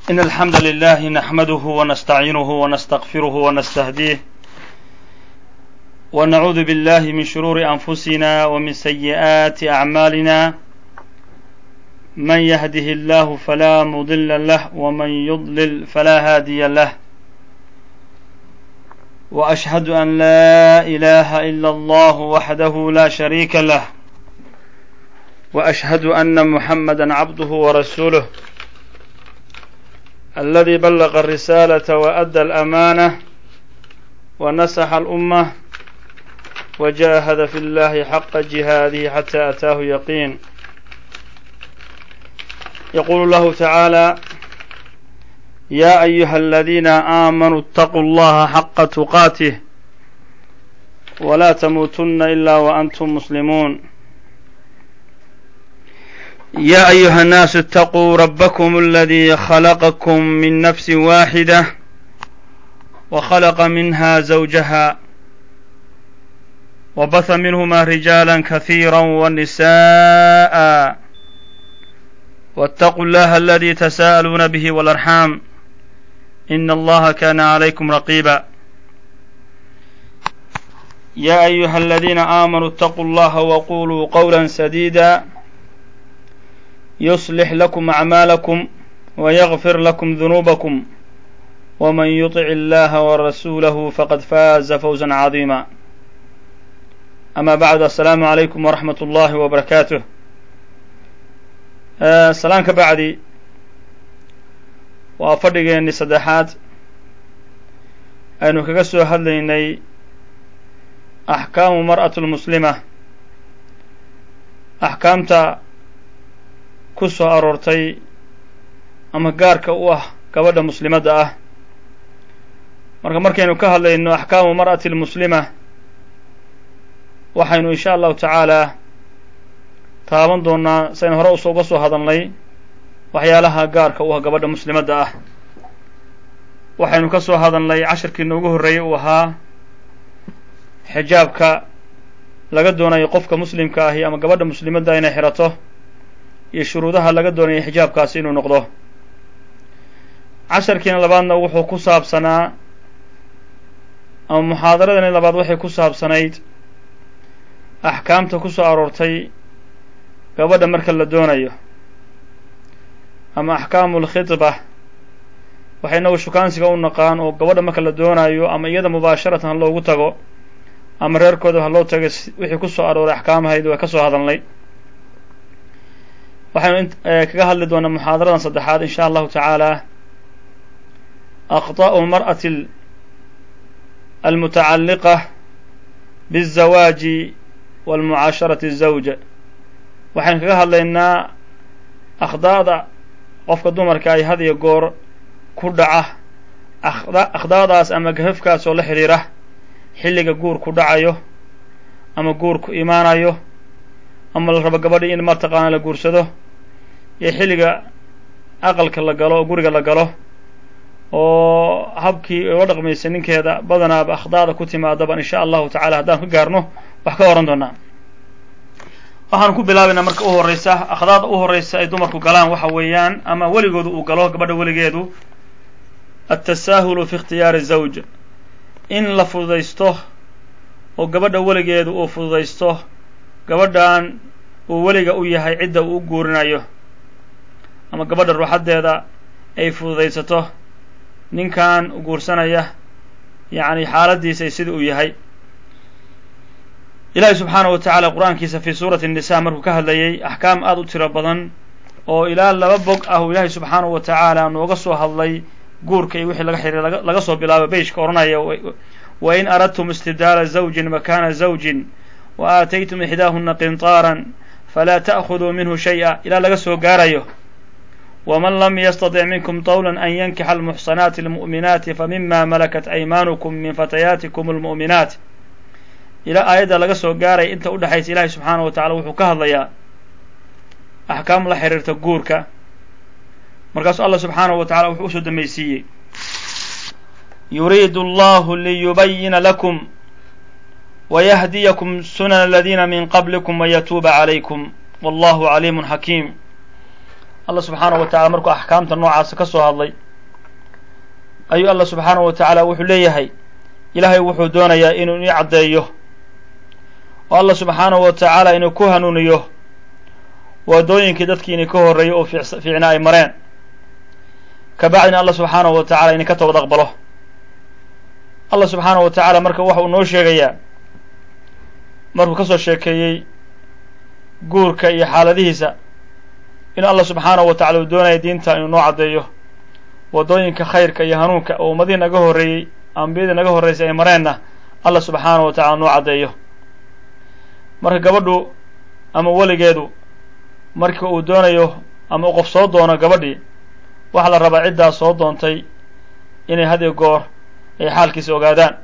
إن الحمد لله نحمده ونستعينه ونستغفره ونستهديه ونعوذ بالله من شرور أنفسنا ومن سيئات أعمالنا من يهده الله فلا مضل له ومن يضلل فلا هادي له وأشهد أن لا إله إلا الله وحده لا شريك له وأشهد أن محمدا عبده ورسوله الذي بلغ الرسالة وأدى الأمانة ونسح الأمة وجاهد في الله حق جهاده حتى أتاه يقين يقول الله تعالى يا أيها الذين آمنوا اتقوا الله حق تقاته ولا تموتن إلا وأنتم مسلمون يا أيها الناس اتقوا ربكم الذي خلقكم من نفس واحدة وخلق منها زوجها وبث منهما رجالا كثيرا ونساء واتقوا الله الذي تساءلون به والأرحام إن الله كان عليكم رقيبا يا أيها الذين آمنوا اتقوا الله وقولوا قولا سديدا يصلح لكم أعمالكم ويغفر لكم ذنوبكم ومن يطع الله ورسوله فقد فاز فوزا عظيما أما بعد السلام عليكم ورحمة الله وبركاته salaan ka bacdi waa fadhigeennii saddexaad aynu kaga soo hadlaynay axkaamu mar'atu lmuslima axkaamta ku soo aroortay ama gaarka u ah gabadha muslimadda ah marka markaynu ka hadlayno axkaamu mar'ati lmuslima waxaynu insha allahu tacaala taaban doonaa saynu hore us uga soo hadalnay waxyaalaha gaarka u ah gabadha muslimadda ah waxaynu ka soo hadalnay cashirkiina ugu horreeyey uu ahaa xijaabka laga doonayo qofka muslimka ahi ama gabadha muslimadda inay xirato iyo shuruudaha laga doonaya xijaabkaasi inuu noqdo casharkiina labaadna wuxuu ku saabsanaa ama muxaadaradani labaad waxay ku saabsanayd axkaamta ku soo aroortay gabadha marka la doonayo ama axkaamu lkhidba waxay inagu shukaansiga u naqaan oo gabadha marka la doonayo ama iyada mubaasharatan ha loogu tago ama reerkooda ha loo tago wixii ku soo arooray axkaamahayd waa ka soo hadalnay waxaynu kaga hadli doonaa muxaadaradan saddexaad in sha allahu tacaala akhطa'u mar'ati almutacalliqa biالzawaaji walmucaasharati الzawja waxaynu kaga hadlaynaa akhdaada qofka dumarka ay had iyo goor ku dhaca akhdaadaas ama gafafkaas oo la xidhiira xilliga guur ku dhacayo ama guur ku imaanayo ama la rabo gabadhii in mataqaana la guursado iyo xilliga aqalka la galo oo guriga la galo oo habkii ula dhaqmaysa ninkeeda badanaaba akhdaada ku timaadaban insha allahu tacala haddaan ka gaarno wax ka oran doonaa waxaanu ku bilaabaynaa marka u horreysa akhdaada u horreysa ay dumarku galaan waxa weeyaan ama weligoodu uu galo gabadha weligeedu altasaahulu fi ikhtiyaari zawj in la fududaysto oo gabadha weligeedu uu fududaysto gabadhan uu weliga u yahay cidda uu u guurinayo ama gabadha ruuxaddeeda ay fududaysato ninkan guursanaya yacni xaaladiisa sida uu yahay ilaahi subxaanahu wa tacaala qur-aankiisa fii suurati الnisa markuu ka hadlayay axkaam aada u tiro badan oo ilaa laba bog ah uu ilaahay subxaanahu wa tacaala nooga soo hadlay guurka iyo wixii laga xiriir laga soo bilaabo beyshka odhanaya wa in aradtum istibdaala zawjin makana zawjin wa aataytum ixdaahuna qintaaran falaa ta'khuduu minhu shay-a ilaa laga soo gaarayo waman lam yastatic minkum tawla an yankixa almuxsanaati almu'minaati famima malakat aymaanukum min fatayaatikum almu'minaat ilaa aayadda laga soo gaaray inta u dhexaysa ilaahay subxaanahu wa tacala wuxuu ka hadlayaa axkaam la xiriirta guurka markaasuu allah subxaanahu wa tacala wuxuu usoo dambaysiiyey yuriidu allahu liyubayina lakum wayahdiyakum sunana aladiina min qablikum wayatuuba calaykum wallahu caliimun xakiim allah subxaanahu wa tacala markuu axkaamta noocaasa ka soo hadlay ayuu allah subxaanahu wa tacaala wuxuu leeyahay ilaahay wuxuu doonayaa inuu ii caddeeyo oo allah subxaanahu wa tacaala inuu ku hanuuniyo waadooyinkii dadkii ini ka horreeyay oo fiicna ay mareen kabacdina allah subxaanahu wa tacala ini ka toobad aqbalo allah subxaanahu wa tacaala marka waxa uu noo sheegayaa markuu ka soo sheekeeyey guurka iyo xaaladihiisa inuu allah subxaanahu wa tacala uu doonaya diinta inuu noo caddeeyo waddooyinka khayrka iyo hanuunka oo ummadihii naga horreeyey ambiyadii naga horreysay ay mareenna allah subxaanahu wa tacala noo caddeeyo marka gabadhu ama weligeedu marka uu doonayo ama u qof soo doono gabadhii waxaa la rabaa ciddaas soo doontay inay had iyo goor ay xaalkiisa ogaadaan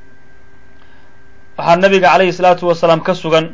waxaa nabiga calayhi salaatu wasalaam ka sugan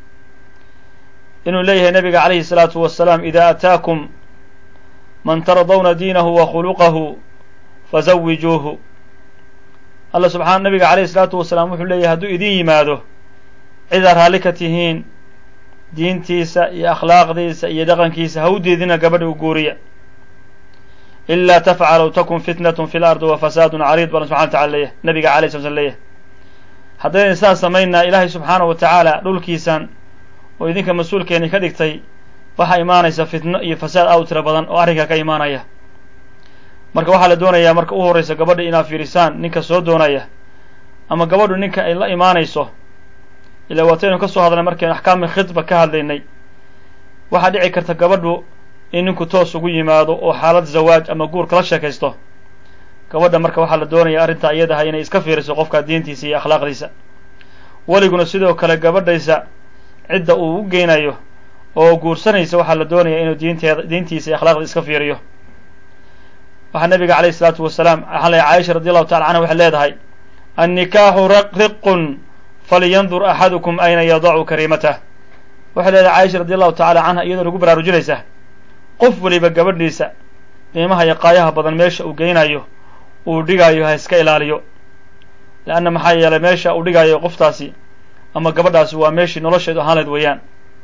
inuu leeyahay nabiga calayhi salaatu wasalaam ida ataakum man tardawna diinahu wa khuluqahu fazawijuuhu allah subxana nabiga calayhi salaatu wasalaam wuxuu leeyahay hadduu idin yimaado cidaa raalli ka tihiin diintiisa iyo akhlaaqdiisa iyo dhaqankiisa ha u diidina gabadha u guuriya ilaa tafcalu takun fitnatun fi lardi wa fasaadun cariid baa subxana wa tacala leeyahay nabiga alay sla slam leeyahay haddayna sidaas samaynaa ilaahay subxaanahu wa tacaala dhulkiisan oo idinka mas-uulkeeni ka dhigtay waxaa imaanaysa fitno iyo fasaad aad u tiro badan oo arrinkaa ka imaanaya marka waxaa la doonayaa marka u horreysa gabadha inaad fiirisaan ninka soo doonaya ama gabadhu ninka ay la imaanayso ilaa waataynu ka soo hadlay markaynu axkaami khidba ka hadlaynay waxaa dhici karta gabadhu in ninku toos ugu yimaado oo xaalad zawaaj ama guur kala sheekaysto gabadha marka waxaa la doonaya arrintaa iyadaha inay iska fiiriso qofka diintiisa iyo akhlaaqdiisa weliguna sidoo kale gabadhaysa cidda uu u geynayo oo guursanaysa waxaa la doonaya inuu diinteeda diintiisa iyo akhlaaqda iska fiiriyo waxaa nabiga calayhi isalaatu wasalaam waxaa lay caaisha radi allahu tacala canha waxay leedahay annikaaxu riqun falyandur axadukum ayna yadacu kariimatah waxay leedahay caaisha radi allahu tacala canha iyadoo lagu baraarujinaysa qof weliba gabadhiisa qiimaha iyo qaayaha badan meesha uu geynayo uu dhigayo ha iska ilaaliyo leanna maxaa yeelay meesha uu dhigayo qoftaasi ama gabadhaasi waa meeshii nolosheedu ahaan lahayd weeyaan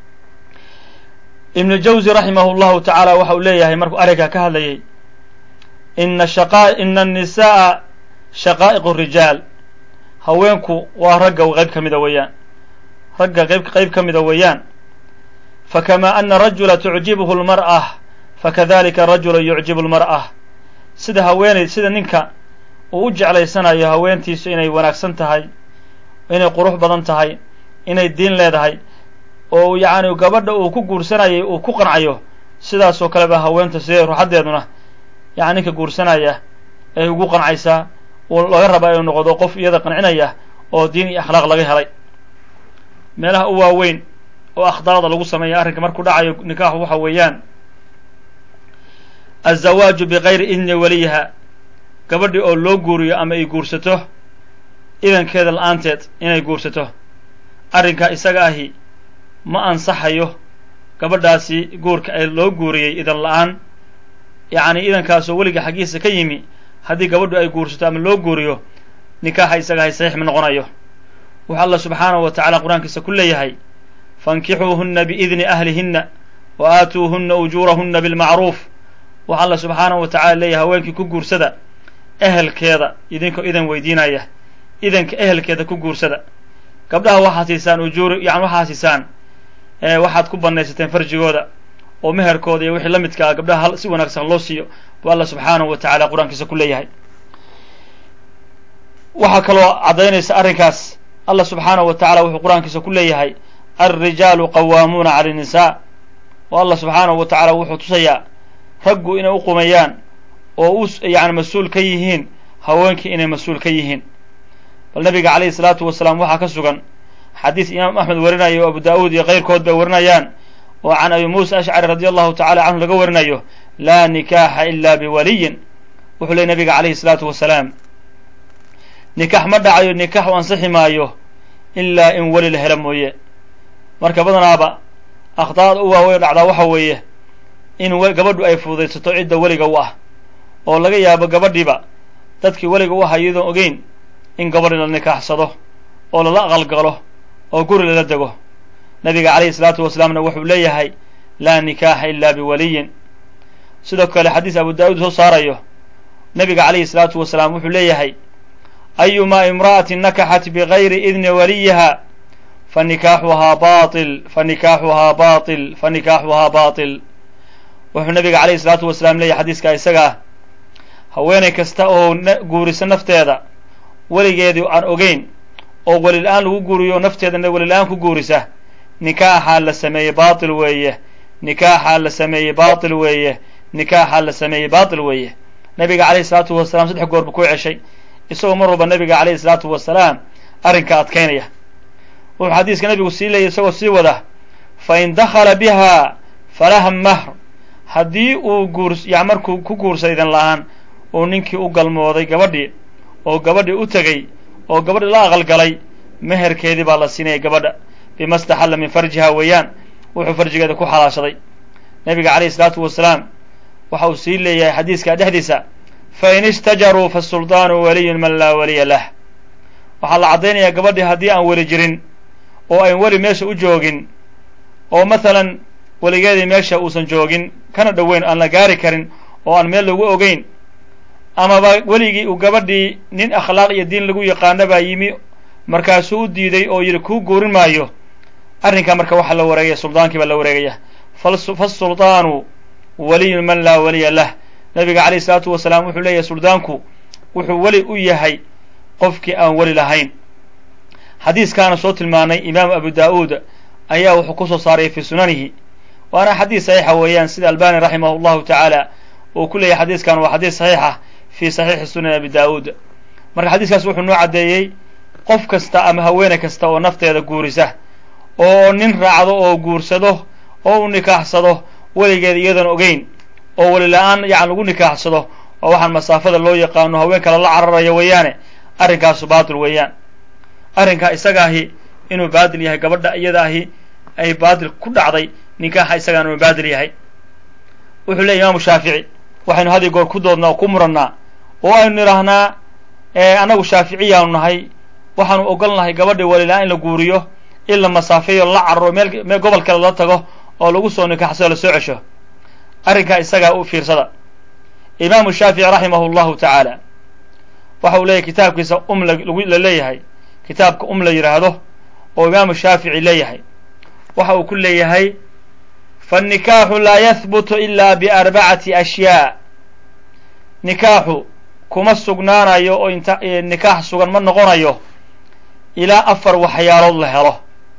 ibnu jawzi raximahu llahu tacaala waxa uu leeyahay markuu arrinkaa ka hadlayay ina shaqa ina annisa'a shaqaa'iqu rijaal haweenku waa ragga qayb ka mida weeyaan ragga qayb qayb ka mida weeyaan fakama ana rajula tucjibuhu lmar'a fakadalika rajula yucjibu lmar'a sida haweeney sida ninka uu u jeclaysanayo haweentiisu inay wanaagsan tahay inay qurux badan tahay inay diin leedahay oo yacni gabadha uu ku guursanayay uu ku qancayo sidaasoo kale ba haweenta sidee ruuxaddeeduna yani ninka guursanaya ay ugu qancaysaa uu laga rabaa inuu noqdo qof iyada qancinaya oo diin iyo akhlaaq laga helay meelaha u waaweyn oo akhdaada lagu sameeya arrinka markuu dhacayo nikaaxu waxa weeyaan azawaaju bikayri idni waliyiha gabadhii oo loo guuriyo ama ay guursato idankeeda la-aanteed inay guursato arrinkaa isaga ahi ma ansaxayo gabadhaasi guurka ee loo guuriyey idan la-aan yacni idankaasoo weliga xaggiisa ka yimi haddii gabadhu ay guursato ama loo guuriyo nikaaxa isaga ahi saxiix ma noqonayo wuxuu allah subxaanahu wa tacala qur-aankiisa ku leeyahay fankixuuhunna biidni ahlihinna wa aatuuhunna ujuurahunna bilmacruuf wuxuu allah subxaanahu wa tacala leeyahay haweenkii ku guursada ehelkeeda idinkoo idan weydiinaya idanka ehelkeeda ku guursada gabdhaha waxaad siisaan ujuuri yani waxaad siisaan waxaad ku banaysateen farjigooda oo meherkooda iyo wixii la midka ah gabdhaha si wanaagsan loo siiyo buu allah subxaanahu wa tacala qur-aankiisa ku leeyahay waxaa kaloo caddaynaysa arrinkaas allah subxaanahu wa tacala wuxuu qur-aankiisa ku leeyahay alrijaalu qawaamuuna cala annisaa oo allah subxaanahu wa tacala wuxuu tusayaa raggu inay u qumayaan oo u yani mas-uul ka yihiin haweenkii inay mas-uul ka yihiin bal nabiga calayhi salaatu wasalaam waxaa ka sugan xadiis imaam axmed warinayo o abu daa'uud iyo keyrkood bay warinayaan oo can abi muusa ashcari radi allahu tacala canhu laga warinayo laa nikaaxa ila biwaliyin wuxuu ley nabiga calayhi salaatu wasalaam nikax ma dhacayo nikax u ansixi maayo ilaa in weli la helo mooye marka badanaaba akhdaada u waaweyn dhacdaa waxa weeye in gabadhu ay fududaysato cidda weliga u ah oo laga yaabo gabadhiiba dadkii weliga u aha iyadoon ogeyn in gabadhi la nikaaxsado oo lala aqalgalo oo guri lala dego nabiga calayhi salaatu wasalaamna wuxuu leeyahay laa nikaaxa ila biwaliyin sidoo kale xadiis abu daa'uud soo saarayo nabiga calayhi salaatu wasalaam wuxuu leeyahay ayumaa imra'atin nakaxat bigayri idni waliyiha fanikaaxuhaa bail fanikaaxuhaa bail fanikaaxuhaa batil wuxuu nabiga calayhi salaatu wasalaam leeyahay xadiiska isagaa haweenay kasta oo guurisa nafteeda weligeedii aan ogeyn oo welila-aan lagu guuriyo nafteedana welila-aan ku guurisa nikaaxaa la sameeyey baatil weeye nikaaxaa la sameeyey baatil weeye nikaaxaa la sameeyey baatil weeye nabiga calayhi salaatu wasalaam saddex goor buu ku ceshay isagoo mar walba nabiga calayhi salaatu wasalaam arrinka adkaynaya wuxuu xadiiska nabigu sii leeyay isagoo sii wada fa in dakhala biha falaha mahr haddii uu guur ya markuu ku guursaday idan la-aan uu ninkii u galmooday gabadhii oo gabadhii u tegey oo gabadhii la aqalgalay meherkeedii baa la siinaya gabadha bima staxalla min farjiha weeyaan wuxuu farjigeeda ku xalaashaday nabiga calayhi salaatu wasalaam waxa uu sii leeyahay xadiiska dhexdiisa fa in istajaruu fasuldaanu waliyun man laa waliya lah waxaa la caddaynayaa gabadhii haddii aan weli jirin oo ayn weli meesha u joogin oo mathalan weligeedii meesha uusan joogin kana dhoweyn aan la gaari karin oo aan meel lagu ogeyn amaba weligii uu gabadhii nin akhlaaq iyo diin lagu yaqaano baa yimi markaasuu u diiday oo yidhi kuu guurin maayo arrinkaa marka waxaa la wareegaya suldaankii baa la wareegaya fasuldaanu waliyun man laa waliya lah nabiga calayhi salaatu wasalaam wuxuu leeyahay suldaanku wuxuu weli u yahay qofkii aan weli lahayn xadiiskaana soo tilmaanay imaamu abu daa'uud ayaa wuxuu kusoo saaray fii sunanihi waana xadiis saxiixa weeyaan sida albani raximah llahu tacaala uu ku leeyahay xadiiskan waa xadiis saxiixa fii saxiixi sunan abi daa'uud marka xadiiskaas wuxuu noo caddeeyey qof kasta ama haweene kasta oo nafteeda guurisa oo nin raacdo oo guursado oo u nikaaxsado weligeeda iyadoon ogeyn oo weli la-aan yacan lagu nikaaxsado oo waxaan masaafada loo yaqaano haween kale la cararayo weeyaane arrinkaasu baatil weeyaan arrinkaa isaga ahi inuu baadil yahay gabadha iyada ahi ay baadil ku dhacday nikaaxa isagaan inuu baadil yahay wuxuu leeyay imaamu shaafici waxaynu had iyo goor ku doodnaa oo ku murannaa oo aynu nidhaahnaa annagu shaaficiyaanu nahay waxaanu ogol nahay gabadha welila-aan in la guuriyo in la masaafeeyo la cararo meel meel gobol kale la tago oo lagu soo nikaaxsado la soo cesho arrinkaa isagaa u fiirsada imaamu shaafici raximahu llahu tacaala waxa uu leeyahy kitaabkiisa um la leeyahay kitaabka um la yidhaahdo oo imaamu shaafici leeyahay waxa uu ku leeyahay fanikaaxu laa yahbutu ila biarbacati ashyaa nikaaxu kuma sugnaanayo oo inta nikaax sugan ma noqonayo ilaa afar waxyaalood la helo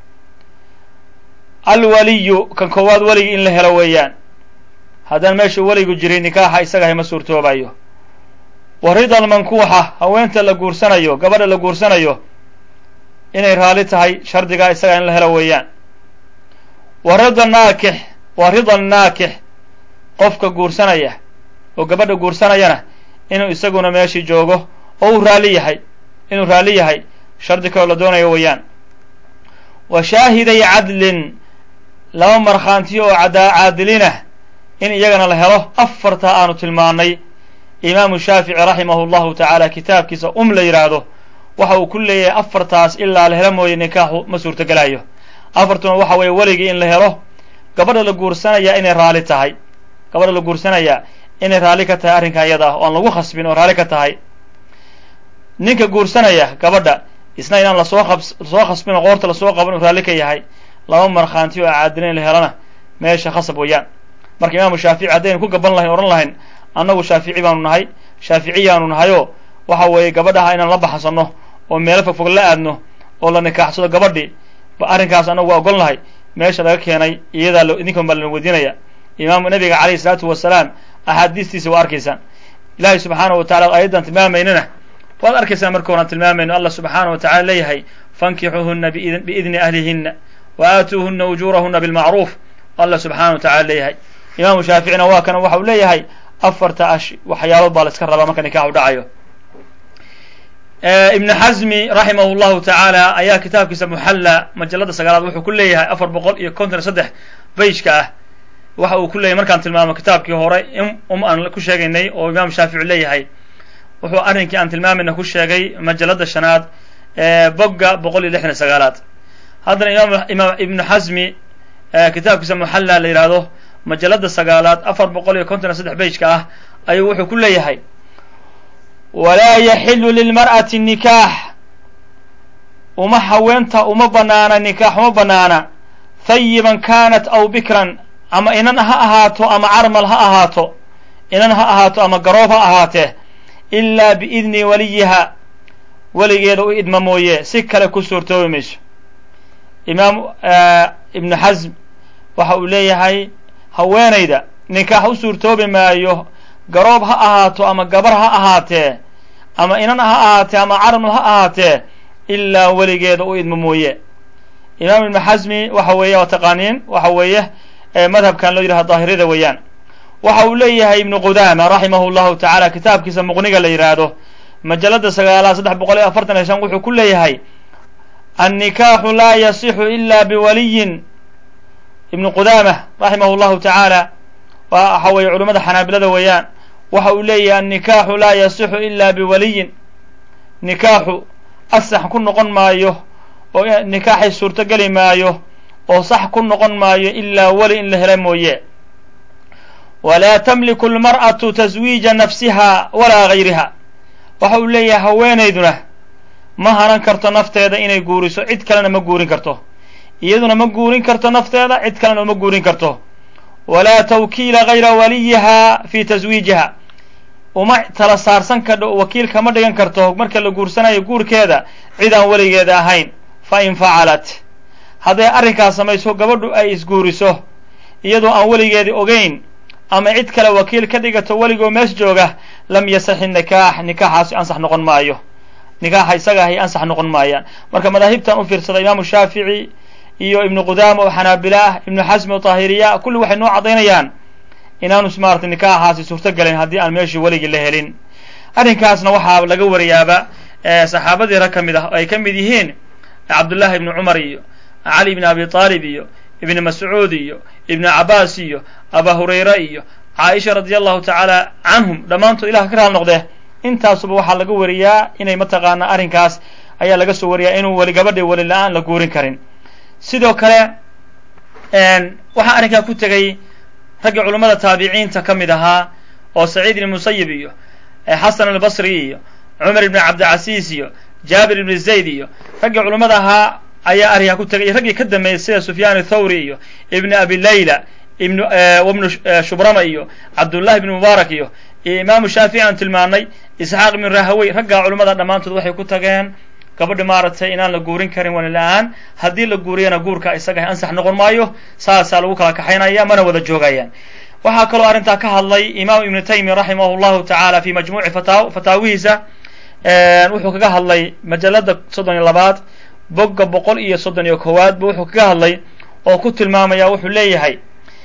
alwaliyu kan koowaad weligii in la helo weeyaan haddaan meesha weligu jirin nikaaxa isagahay ma suurtoobayo wa rida almankuuxa haweenta la guursanayo gabadha la guursanayo inay raali tahay shardigaa isagaa in la helo weeyaan wa rida naakix wa rida naakix qofka guursanaya oo gabadha guursanayana inuu isaguna meeshii joogo oo uu raalli yahay inuu raalli yahay shardi kaloo la doonayo weeyaan wa shaahiday cadlin laba markhaantiyo oo cadaa caadilinah in iyagana la helo afartaa aanu tilmaanay imaamu shaafici raximahu llahu tacaala kitaabkiisa um la yidhaahdo waxa uu ku leeyahay afartaas ilaa la helo mooye nikaaxu ma suurtogelayo afartuna waxa weeye weligii in la helo gabadha la guursanaya inay raali tahay gabadha la guursanaya inay raalli ka tahay arrinkaa iyada ah oo aan lagu khasbin oo raalli ka tahay ninka guursanaya gabadha isna inaan lasoo qab lasoo khasbin oo qoorta lasoo qaban uu raalli ka yahay laba markhaanti oo caadilin in la helana meesha khasab weeyaan marka imaamu shaafici haddaynu ku gaban lahayn odhan lahayn annagu shaafici baanu nahay shaaficiyaanu nahayoo waxa weeye gabadhaha inaan la baxsano oo meelo fogfog la aadno oo la nikaaxsado gabadhii ba arrinkaas annagu waa ogol nahay meesha laga keenay iyadaa lo idinkan baa lana weydiinaya imaamu nabiga calayhi isalaatu wasalaam axaadiistiisa waa arkaysaan ilaahay subxaanahu wa tacala aayaddan tilmaamaynana waad arkaysaan marka horaan tilmaamayno allah subxaanahu wa tacala leeyahay fankixuuhuna biidni ahlihinna wa aatuuhuna ujuurahuna bilmacruuf allah subxaanahu wa tacala leeyahay imaamu shaaficina waa kana waxa uu leeyahay afarta ash waxyaalood baa la iska rabaa marka nikaaxu dhacayo ibn xazmi raximah llahu tacaala ayaa kitaabkiisa muxalla majalada sagaalaad wuxuu ku leeyahay afar boqol iyo konton iyo saddex beyjka ah waxa uu ku leeyahay markaan tilmaamo kitaabkii hore um aan ku sheegaynay oo imaam shaafici leeyahay wuxuu arrinkii aan tilmaamayna ku sheegay majalada shanaad bogga boqol iyo lixdan iyo sagaalaad haddana imaam imaam ibnu xazmi kitaabkiisa muxalla la yidhaahdo majalada sagaalaad afar boqol iyo konton iyo saddex beyjka ah ayuu wuxuu ku leeyahay walaa yaxilu lilmar'ati nikaax uma haweenta uma banaana nikaax uma banaana hayiban kanat aw bikran ama inan ha ahaato ama carmal ha ahaato inan ha ahaato ama garoob ha ahaatee ilaa biidni waliyiha weligeeda u idma mooye si kale ku suurtoobi mayso imaam ibnu xasm waxa uu leeyahay haweenayda nikaax u suurtoobi maayo garoob ha ahaato ama gabar ha ahaatee ama inan ha ahaatee ama carmal ha ahaatee ilaa weligeeda u idmo mooye imaam ibnu xasmi waxa weeye waa taqaaniin waxa weeye madhabkan loo yidhaha daahirada weeyaan waxa uu leeyahay ibnu qudaama raximahu llahu tacaala kitaabkiisa muqniga la yidhaahdo majalada sagaalaad saddex boqol iyo afartan iyo shan wuxuu ku leeyahay annikaaxu laa yasixu ila biwaliyin ibnu qudaama raximahu llahu tacaala waxa weeye culimmada xanaabilada weeyaan waxa uu leeyahay annikaaxu laa yasixu ila biwaliyin nikaaxu asax ku noqon maayo oo nikaaxay suurto geli maayo oo sax ku noqon maayo ilaa weli in la hela mooye walaa tamliku almar'atu taswiija nafsiha walaa gayriha waxa uu leeyahay haweenayduna ma hanan karto nafteeda inay guuriso cid kalena ma guurin karto iyaduna ma guurin karto nafteeda cid kalena uma guurin karto walaa tawkiila gayra waliyiha fi taswiijiha uma tala saarsan kadho wakiil kama dhigan karto marka la guursanayo guurkeeda cid aan weligeeda ahayn fa in facalat hadday arrinkaas samayso gabadhu ay isguuriso iyadoo aan weligeedii ogeyn ama cid kale wakiil ka dhigato weligoo mees jooga lam yasaxi nikaax nikaaxaasi ansax noqon maayo nikaaxa isaga ahay ansax noqon maayaan marka madaahibtan u fiirsada imaamu shaafici iyo ibnu qudaama oo xanaabila ah ibnu xasmi oo taahiriya kulli waxay noo caddaynayaan inaanu maarata nikaaxaasi suurto galayn haddii aan meeshii weligii la helin arrinkaasna waxaa laga wariyaaba saxaabadii rag ka mid ah oo ay ka mid yihiin cabdullahi ibni cumar iyo cali ibni abi taalib iyo ibni mascuud iyo ibni cabaas iyo aba hurayra iyo caaisha radia allahu tacaala canhum dhammaantood ilah ka raal noqdee intaasuba waxaa laga wariyaa inay mataqaanaa arrinkaas ayaa laga soo wariyaa inuu weli gabadhii weli la-aan la guurin karin sidoo kale waxaa arrinkaa ku tegey raggii culummada taabiciinta ka mid ahaa oo saciid ibni musayib iyo xasan albasri iyo cumar ibni cabdilcasiis iyo jaabir ibni zayd iyo raggii culummada ahaa ayaa arrinkaa ku tegay iyo raggii ka dambeeyey sida sufyaan athawri iyo ibni abi layla ibn wabnu shubrama iyo cabdullahi ibni mubaarak iyo iyo imaamu shaafici aan tilmaanay isxaaq ibnu rahawey raggaa culummada dhammaantood waxay ku tageen gabadhi maaragtay inaan la guurin karin wani la-aan haddii la guuriyana guurka isaga ansax noqon maayo saasaa lagu kala kaxaynaya mana wada joogayaan waxaa kaloo arrintaa ka hadlay imaam ibnu taymiya raximah llahu tacaala fi majmuuci fata fataawihiisa wuxuu kaga hadlay majalada soddon iyo labaad bogga boqol iyo soddon iyo kowaad bu wuxuu kaga hadlay oo ku tilmaamaya wuxuu leeyahay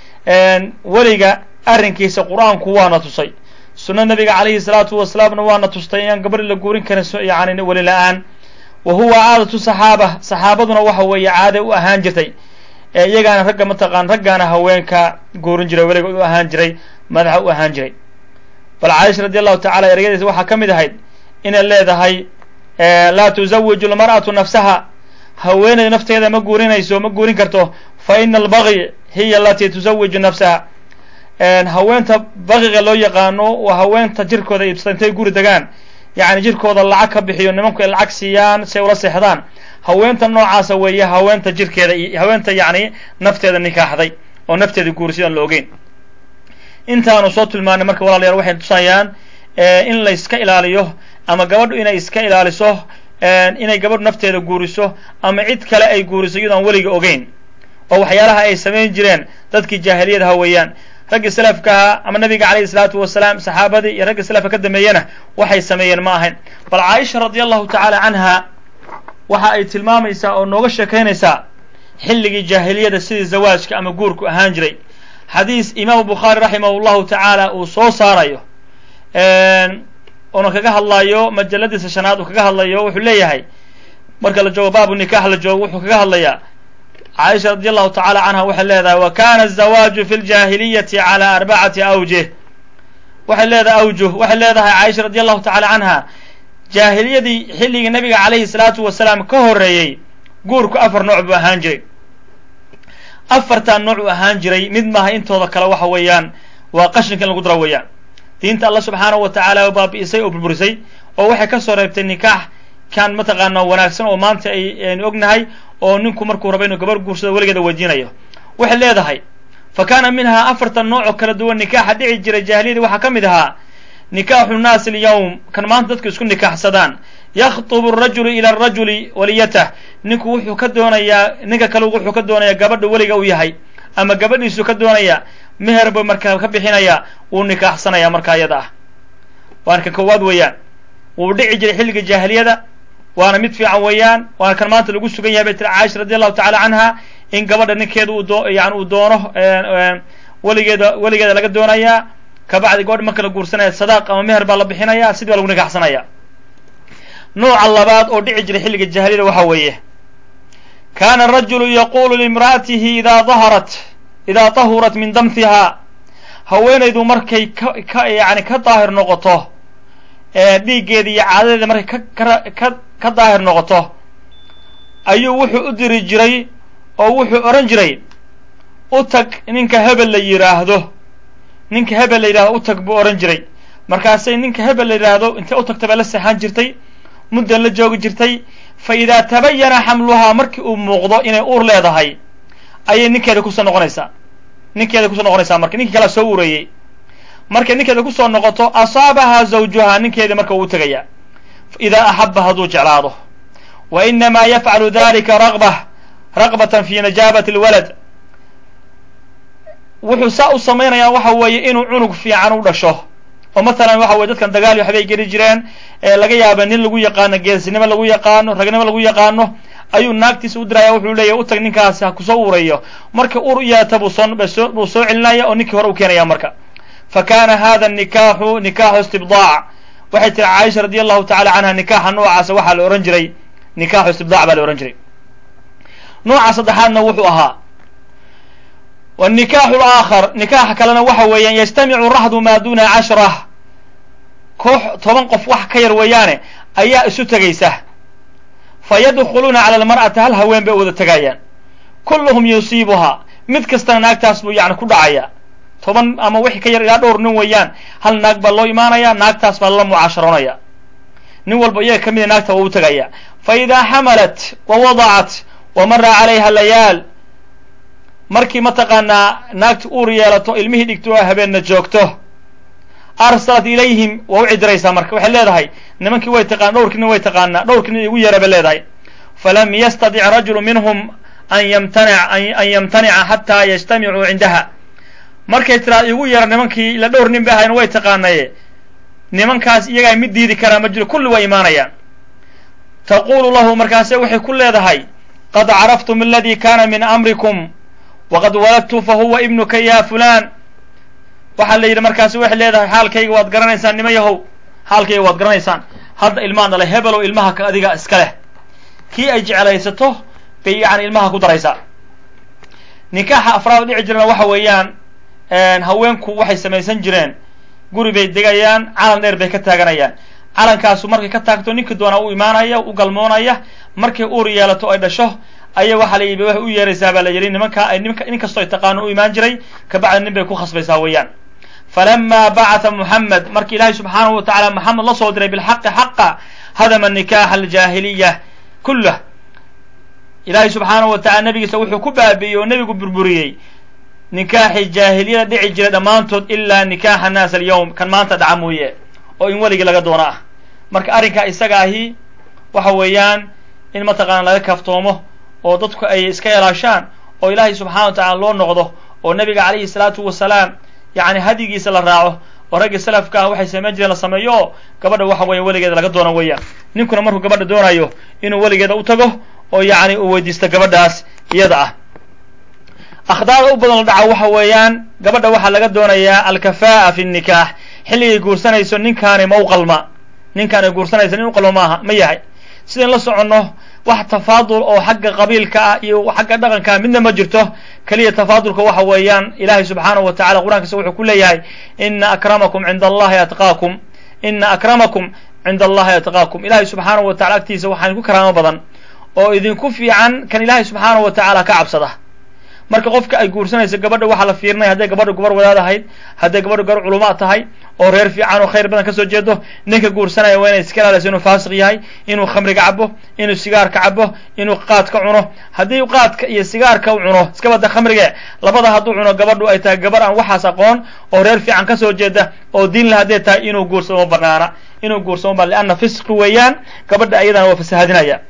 weliga arrinkiisa qur-aanku waana tusay sunna nabiga calayhi salaatu wasalaamna waana tustay inaan gabadhi la guurin karin yani weli la-aan wa huwa caadatu saxaaba saxaabaduna waxa weeye caade u ahaan jirtay iyagaana ragga mataqaan raggaana haweenka guurin jiray weliga u ahaan jiray madaxa u ahaan jiray bal caaisha radi allahu tacala ereyadiisa waxaa ka mid ahayd inay leedahay laa tuzawiju lmar'atu nafsaha haweeneyda nafteeda ma guurinayso ma guurin karto fa ina albagyi hiya alatii tuzawiju nafsaha haweenta baqiga loo yaqaano waa haweenta jirkooda iibsata intay guri degaan yacni jirkooda lacag ka bixiyo nimanku ay lacag siiyaan si ay ula seexdaan haweenta noocaasa weeye haweenta jirkeeda haweenta yacni nafteeda nikaaxday oo nafteeda guuri sidaan la ogeyn intaanu soo tilmaanay marka walaalayaal waxay tusayaan in la iska ilaaliyo ama gabadhu inay iska ilaaliso inay gabadhu nafteeda guuriso ama cid kale ay guuriso iyadoo aan weliga ogeyn oo waxyaalaha ay samayn jireen dadkii jaahiliyadaha weeyaan raggii salafkaha ama nabiga calayhi salaatu wasalaam saxaabadii iyo raggii salafka ka dambeeyena waxay sameeyeen ma ahayn bal caaisha radi allahu tacaala canha waxa ay tilmaamaysaa oo nooga sheekaynaysaa xilligii jaahiliyada sidii zawaajka ama guurku ahaan jiray xadiis imaamu bukhaari raximah llahu tacaala uu soo saarayo una kaga hadlayo majaladiisa shanaad uu kaga hadlayo wuxuu leeyahay marka la joogo baabu nikax la joogo wuxuu kaga hadlayaa caaisha radi allahu tacala canha waxay leedahay wa kana azawaaju fi ljahiliyati cala arbacati awjih waxay leedahay awjuh waxay leedahay caaisha radi allahu tacala canha jaahiliyadii xilligii nabiga calayhi salaatu wasalaam ka horeeyey guurku afar nooc buu ahaan jiray afartan nooc uu ahaan jiray mid maaha intooda kale waxa weeyaan waa qashinka in lagu daro weeyaan diinta alla subxaanahu wa tacaala oo baabi'isay oo burburisay oo waxay ka soo reebtay nikaax kan mataqaana wanaagsan oo maanta aynu ognahay oo ninku markuu rabo inuu gabar guursado weligeeda weydiinayo waxay leedahay fa kaana minhaa afartan nooc oo kala duwan nikaaxa dhici jiray jaahiliyadii waxaa ka mid ahaa nikaaxu nnaasi alyawm kan maanta dadku isku nikaaxsadaan yakhtubu arajulu ila arajuli waliyatah ninku wuxuu ka doonayaa ninka kale wuxuu ka doonayaa gabadha weliga uu yahay ama gabadhiisuu ka doonaya meher buu markaa ka bixinaya wuu nikaaxsanaya markaa iyada ah waana kan koowaad weeyaan wuu dhici jiray xilliga jaahiliyada waana mid fiican weeyaan waana kan maanta lagu sugan yahay bay tiri caaisha radi allahu tacala canha in gabadha ninkeeda uu doo yani uu doono weligeeda weligeeda laga doonayaa kabacdi gabadha marka la guursanaya sadaaq ama meher baa la bixinaya sidii baa lagu nikaaxsanaya nooca labaad oo dhici jiray xilliga jaahiliyada waxa weeye kana arajulu yaqulu limra'atihi idaa daharat idaa tahurat min damtiha haweenaydu markay ka ka yani ka daahir noqoto dhiiggeeda iyo caadadeeda markay ka ka ka daahir noqoto ayuu wuxuu u diri jiray oo wuxuu odhan jiray u tag ninka hebel la yidhaahdo ninka hebel la yidhahdo u tag buu odhan jiray markaasay ninka hebel la yidhaahdo intay u tagta bay la seexan jirtay muddan la joogi jirtay fa idaa tabayana xamluhaa markii uu muuqdo inay uur leedahay ayay ninkeeda kusoo noqonaysaa ninkeeda kusoo noqonaysaa marka ninkii kalea soo ureeyey markay ninkeeda kusoo noqoto asaabahaa zawjuhaa ninkeedii marka uu tegaya idaa axaba hadduu jeclaado wa inamaa yafcalu dalika raqba raqbatan fi najaabati alwalad wuxuu saa u samaynayaa waxa weeye inuu cunug fiican u dhasho oo mathalan waxa weye dadkan dagaal waxbay geli jireen laga yaaba nin lagu yaqaano geesinimo lagu yaqaano ragnimo lagu yaqaano ayuu naagtiisa u diraya wuxuu leeyahy u tag ninkaasi ha kusoo ureeyo marka ur u yeeta buu soo buu soo celinaya oo ninkii hore u keenaya marka fa kana hada nikaaxu nikaaxu istibdaac waxay tiri caaisha radi allahu tacala canha nikaaxa noocaasa waxaa la ohan jiray nikaaxu istibdaac baa la ohan jiray nooca saddexaadna wuxuu ahaa wnikaaxu laakhar nikaaxa kalena waxa weeyaan yajtamicu raxdu maa duna cashra koox toban qof wax ka yar weeyaane ayaa isu tegaysa fa yadkhuluuna cala almar'ati hal haween bay wada tegayaan kulluhum yusiibuhaa mid kastana naagtaas buu yani ku dhacaya toban ama wixii ka yar ilaa dhowr nin weeyaan hal naag baa loo imaanaya naagtaas baa lala mucaasharoonaya nin walba iyaga ka mida naagta waa u tegaya fa idaa xamalat wa wadacat wa mara calayha layaal markii mataqaanaa naagti uur yeelato ilmihii dhigto oo habeenna joogto arsalat ilayhim waa u cidiraysaa marka waxay leedahay nimankii way taqaan dhowrkiina way taqaanaa dhowrkiina igu yeera bay leedahay falam yastadic rajulu minhum an yamtanic an yamtanica xataa yajtamicuu cindaha markay tiraa igu yeera nimankii ila dhowr nin bay ahayna way taqaanaye nimankaas iyagaa mid diidi karaa ma jiro kulli waa imaanayaan taqulu lahu markaase waxay ku leedahay qad caraftum aladi kana min amrikum waqad waladtu fa huwa ibnuka ya fulan waxaa la yidhi markaasi waxay leedahay xaalkayga waad garanaysaan nima yahow xaalkayga waad garanaysaan hadda ilmaha dhalay hebelow ilmaha ka adiga iska leh kii ay jeclaysato bay yani ilmaha ku daraysaa nikaaxa afraad dhici jirana waxa weeyaan haweenku waxay samaysan jireen guri bay degayaan calan dheer bay ka taaganayaan calankaasu markay ka taagto ninkii doonaa u imaanaya u galmoonaya markay uur yeelato ay dhasho aya waxaa la yidhi waxay u yeeraysaa baa la yidhi nimanka nin kastoo ay taqaano u imaan jiray kabacdi nin bay ku khasbaysaa weeyaan falama bacatha muxamed markii ilaahay subxaanahu wa tacala maxamed la soo diray bilxaqi xaqa hadama nikaaxa aljaahiliya kullah ilaahay subxaanahu wa tacala nabigiisa wuxuu ku baabi'iyey oo nebigu burburiyey nikaaxii jaahiliyada dhici jiray dhammaantood ilaa nikaaxa naas alyawm kan maanta dhaca mooye oo in weligii laga doono ah marka arrinkaa isaga ahi waxa weeyaan in mataqaana laga kaaftoomo oo dadku ay iska ilaashaan oo ilaahay subxana wa tacala loo noqdo oo nabiga calayhi salaatu wasalaam yani hadigiisa la raaco oo raggii salafka ah waxay samayn jireen la sameeyo oo gabadha waxa weeye weligeeda laga doono weeyaan ninkuna markuu gabadha doonayo inuu weligeeda u tago oo yacni uu weydiisto gabadhaas iyada ah akhdaada u badan la dhaca waxa weeyaan gabadha waxaa laga doonayaa alkafaa'a fi nikaax xilligay guursanayso ninkaani ma u qalma ninkaani guursanaysa nin u qalma maaha ma yahay sidayn la soconno wax tafaadul oo xagga qabiilka ah iyo xagga dhaqanka midna ma jirto keliya tafaadulka waxa weeyaan ilaahay subxaanahu wa tacala qur'aankiisa wuxuu ku leeyahay ina akramakum cinda allahi atqaakum ina akramakum cinda allahi atqaakum ilahay subxaanahu wa tacala agtiisa waxaa idinku karaamo badan oo idinku fiican kan ilaahay subxaanahu wa tacaala ka cabsada marka qofka ay guursanayso gabadha waxaa la fiirinaya hadday gabadha gabar wadaad ahayd hadday gabadha gabar culumaa tahay oo reer fiican oo khayr badan kasoo jeedo ninka guursanaya waa inay iska ilaaleyso inuu faasiq yahay inuu khamriga cabo inuu sigaarka cabo inuu qaadka cuno haddii qaadka iyo sigaarka u cuno iska bada khamriga labada hadduu cuno gabadhu ay tahay gabar aan waxaas aqoon oo reer fiican kasoo jeeda oo diin la hadday tahay inuu guursado ma banaana inuu guursado ma lianna fisqi weeyaan gabadha ayadana waa fasahadinaya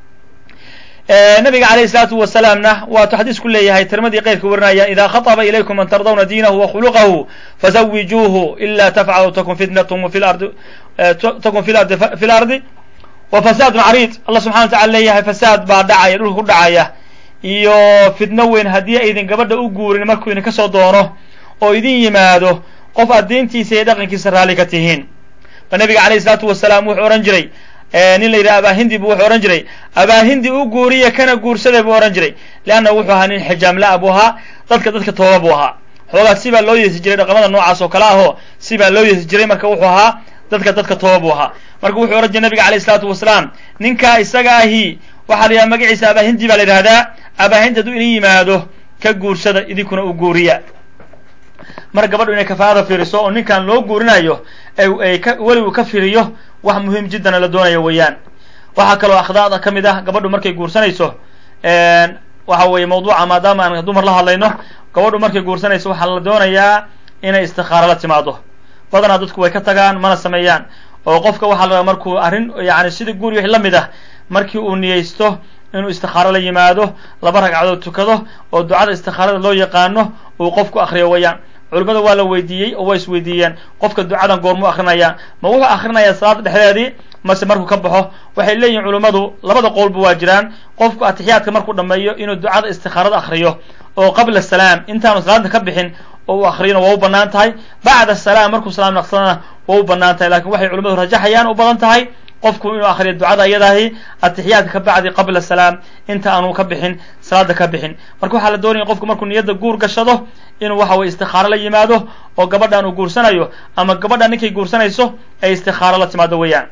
nabiga alayh الsalaatu wasalaamna waatu xadiisku leeyahay tirmadii keyrka warinaya ida khaطba ilaykum man tardawna diinahu wakhuluqahu fazawijuuhu ila tafcalu takun fitnatm fi lardi takun fi lardi fi lardi wa fasaadun cariid allah subxana wa tacala leeyahay fasaad baa dhacaya dhulka ku dhacaya iyo fitno weyn haddii aydin gabadha u guurin markuu idin kasoo doono oo idin yimaado qof aad diintiisa iyo dhaqankiisa raalli ka tihiin ba nabiga alayh الsalaatu wasalaam wuxuu ohan jiray nin la yidhaha abahindi bu wuxuu ohan jiray abahindi u guuriya kana guursaday buu ohan jiray leanna wuxuu ahaa nin xijaamla-a buu ahaa dadka dadka tooba buu ahaa xoogaa sibaa loo yeesi jiray dhaqamada noocaas oo kale ahoo sibaa loo yeesi jiray marka wuxuu ahaa dadka dadka tooba buu ahaa marka wuxuu ohan jiray nabiga alayh isalaatu wasalaam ninkaa isaga ahi waxaa la yidhaha magaciisa abahindi baa la yidhahdaa abahindi hadduu idin yimaado ka guursada idinkuna u guuriya mar gabadhu inay kafaarada fiiriso oo ninkan loo guurinayo ay ka weligu ka firiyo wax muhiim jiddana la doonayo weeyaan waxaa kaloo akhdaada ka mid ah gabadhu markay guursanayso waxa weeye mawduuca maadaama aan dumar la hadlayno gabadhu markay guursanayso waxaa la doonayaa inay istikaaro la timaado badanaa dadku way ka tagaan mana sameeyaan oo qofka waxaa la markuu arrin yani sida guuri wixii la mid ah markii uu niyeysto inuu istikaaro la yimaado laba ragcadood tukado oo ducada istikaarada loo yaqaano uu qofku akriyo weeyaan culimada waa la weydiiyey oo waa isweydiiyeen qofka ducadan goormuu akrinaya ma wuxuu akrinayaa salaada dhexdeedii mase markuu ka baxo waxay leeyihin culimmadu labada qowlba waa jiraan qofku atixiyaadka markuu dhameeyo inuu ducada istikaarada akriyo oo qabla salaam intaanu salaada ka bixin oo uu akriyona waa u banaan tahay bacda salaam markuu salaam naqsadana waa u banaan tahay lakin waxay culimadu rajaxayaan u badan tahay qofku inuu akriyo ducada iyadaahi atixiyaadka ka bacdi qabla salaam inta aanu ka bixin salaada ka bixin marka waxaa la doonaya qofku markuu niyadda guur gashado inuu waxa weye istikaaro la yimaado oo gabadhan uu guursanayo ama gabadhan ninkay guursanayso ay istikaaro la timaado weeyaan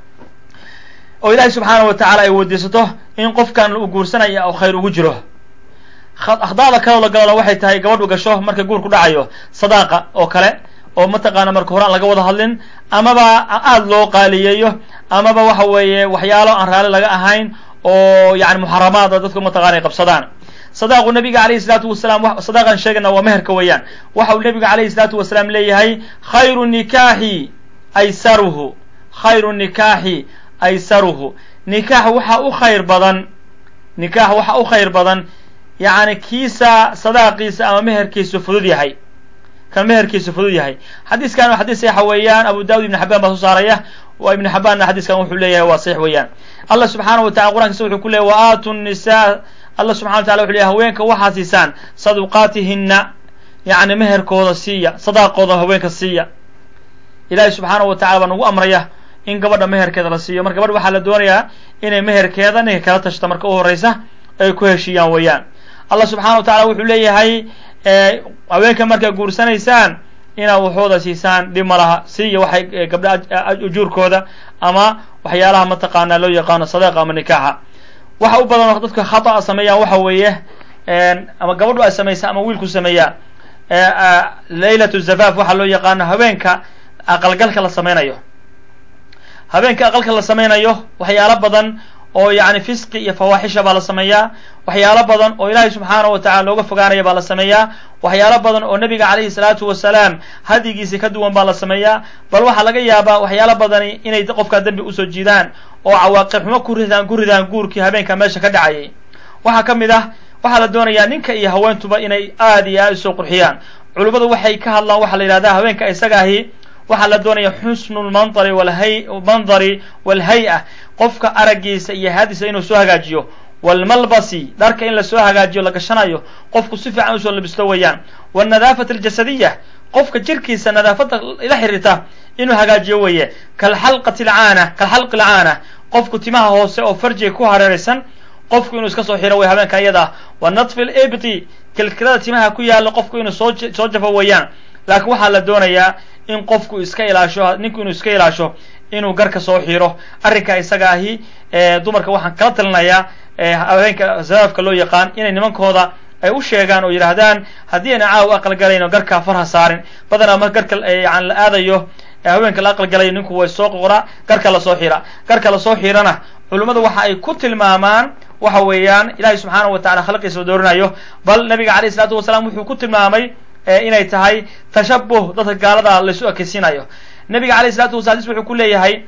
oo ilaahay subxaana wa tacaala ay weydiisato in qofkan uu guursanaya oo khayr ugu jiro akhdaada kaloo la galona waxay tahay gabadhu gasho marka guur ku dhacayo sadaaqa oo kale oo mataqaana marka hore aan laga wada hadlin amaba aada loo qaaliyeeyo amaba waxa weeye waxyaalo aan raali laga ahayn oo yani muxaramaada dadku mataqana ay qabsadaan sadaaqu nabiga alayhi salaatu wasalaam sadaaqan sheegana waa meherka weeyaan waxa uu nabiga alayhi salaatu wasalaam leeyahay khayru nikaaxi aysaruhu khayru nikaaxi aysaruhu nikaax waxa u khayr badan nikaax waxa u khayr badan yacni kiisa sadaaqiisa ama meherkiisu fudud yahay kan meherkiisu fudud yahay xadiiskan waa xadiis saxa weeyaan abu daawud ibn xabaan baa soo saaraya waa ibn xabaanna xadiiskan wuxuu leeyahay waa saxiix weeyaan allah subxaana wa tacala qur'ankisa wuxuu ku leeyahy wa aatu nisaa allah subxana wa tacala wuxu leeyahy haweenka waxaa siisaan saduqaatihinna yacni meherkooda siiya sadaaqooda haweenka siiya ilaahay subxaana wa tacala baa nagu amraya in gabadha meherkeeda la siiyo marka gabadha waxaa la doonayaa inay meherkeeda ninka kala tashta marka u horeysa ay ku heshiiyaan weeyaan allah subxana wa tacala wuxuu leeyahay haweenka markaa guursanaysaan inaad waxooda siisaan dhib ma laha siiya waxay gabdha ujuurkooda ama waxyaalaha mataqaanaa loo yaqaano sadaaqa ama nikaaxa waxa u badan dadka khata'a sameeyaan waxa weeye ama gabadhu ay samaysa ama wiilku sameeyaa laylatu zafaaf waxaa loo yaqaano haweenka aqalgalka la sameynayo habeenka aqalka la sameynayo waxyaalo badan oo yani fisqi iyo fawaaxisha baa la sameeyaa waxyaalo badan oo ilaahay subxaanahu wa tacala looga fogaanaya baa la sameeyaa waxyaalo badan oo nebiga calayhi salaatu wasalaam hadigiisi ka duwan baa la sameeyaa bal waxaa laga yaabaa waxyaalo badani inay qofkaa dembi usoo jiidaan oo cawaaqib xumo ku ridaan ku ridaan guurkii habeenka meesha ka dhacayay waxaa ka mid ah waxaa la doonayaa ninka iyo haweentuba inay aad iyo aad usoo qurxiyaan culimmadu waxay ka hadlaan waxaa la yidhahdaa haweenka isaga ahi waxaa la doonaya xusnu lmandari walhay mandari walhay-a qofka araggiisa iyo haadiisa inuu soo hagaajiyo walmalbasi dharka in lasoo hagaajiyo la gashanayo qofku si fiican usoo labisto weeyaan walnadaafat aljasadiya qofka jirkiisa nadaafadda ila xiriirta inuu hagaajiyo weeye kalxalqati lcaana kalxalqi lcaana qofku timaha hoose oo farjiga ku hareeraysan qofku inuu iska soo xiro wey habeenka iyada ah wa natfi libti kilkilada timaha ku yaalla qofku inuu soo soo jafo weeyaan laakiin waxaa la doonayaa in qofku iska ilaasho ninku inuu iska ilaasho inuu garka soo xiro arrinka isaga ahi dumarka waxaan kala talinayaa habeenka zafaafka loo yaqaan inay nimankooda ay u sheegaan oo yidhaahdaan haddii ayna caawa aqalgalayno garkaa farha saarin badanaa mar garka yani la aadayo haweenka la aqalgalayo ninku way soo qoraa garka lasoo xira garka lasoo xirana culummadu waxa ay ku tilmaamaan waxa weeyaan ilahay subxaanahu wa tacala khalqiisa doorinayo bal nabiga alayh isalaatu wasalaam wuxuu ku tilmaamay inay tahay tashabuh dadka gaalada laysu ekeysiinayo nabiga alayh isalatu wasala hadis wuxuu ku leeyahay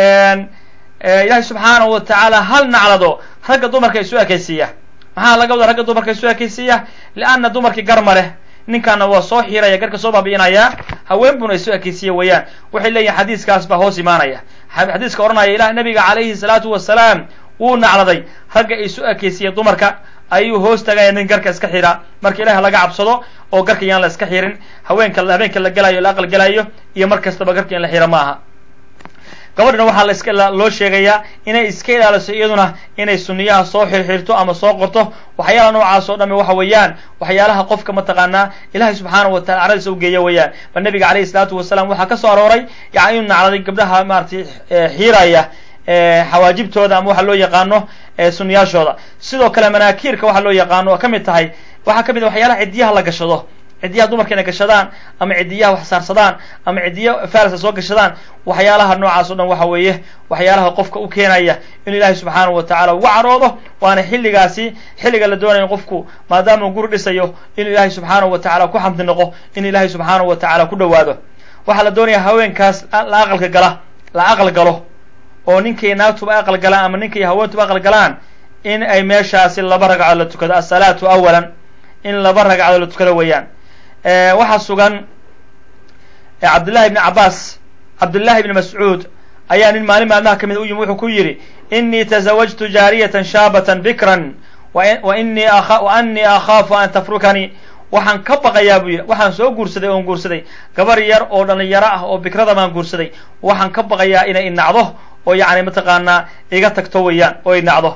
ilahay subxaanahu wa tacaala hal naclado ragga dumarka isu ekeysiiya maxaa laga wada ragga dumarka isu ekeysiiya lianna dumarkii garma leh ninkaana waa soo xiraya garka soo baabi'inaya haween buna isu ekeysiiya weeyaan waxay leeyihin xadiiskaas baa hoos imaanaya xadiiska odhanaya ilah nabiga calayhi salaatu wasalaam wuu nacladay ragga isu ekeysiiya dumarka ayuu hoos tagaya nin garka iska xira marka ilaah laga cabsado oo garka yaan la iska xirin haweenka habeenka la gelayo la aqal gelayo iyo mar kastaba garka in la xira maaha gabadhana waxaa la iska loo sheegayaa inay iska ilaaliso iyaduna inay suniyaha soo xirxirto ama soo qorto waxyaalaha noocaas oo dhami waxa weeyaan waxyaalaha qofka mataqaanaa ilahay subxaanahu watacala caradiisa u geeya weeyaan bal nabiga alayhi salaatu wasalaam waxaa ka soo arooray yani inuu nacladay gabdhaha maratay xiiraya xawaajibtooda ama waxa loo yaqaano sunniyaashooda sidoo kale manaakiirka waxa loo yaqaano oo ka mid tahay waxaa ka mid waxyaalaha ciddiyaha la gashado ciddiyaha dumarka inay gashadaan ama ciddiyaha wax saarsadaan ama ciddiya farasa soo gashadaan waxyaalaha noocaas o dhan waxa weeye waxyaalaha qofka u keenaya inuu ilaahay subxaanahu wa tacala uga caroodo waana xilligaasi xilliga la doonayo qofku maadaama guri dhisayo inuu ilaahay subxaanahu wa tacala ku xamdi noqo inuu ilaahay subxaanahu wa tacala ku dhowaado waxaa la doonaya haweenkaas la aqalka gala la aqal galo oo ninkay naagtuba aqal galaan ama ninkay haweentuba aqal galaan in ay meeshaasi laba ragcadood la tukado asalaatu awalan in laba ragcadood la tukado weeyaan waxaa sugan cabdullahi ibni cabaas cabdullahi ibni mascuud ayaa nin maalin maalmaha ka mid u yimi wuxuu ku yidhi inii tazawajtu jaariyatan shaabatan bikran wa inii wa anii akhaafu an tafrukanii waxaan ka baqayaa buu yidhi waxaan soo guursaday oon guursaday gabar yar oo dhalinyaro ah oo bikrada baan guursaday waxaan ka baqayaa inay inacdo oo yacni mataqaanaa iga tagto weeyaan oo inacdo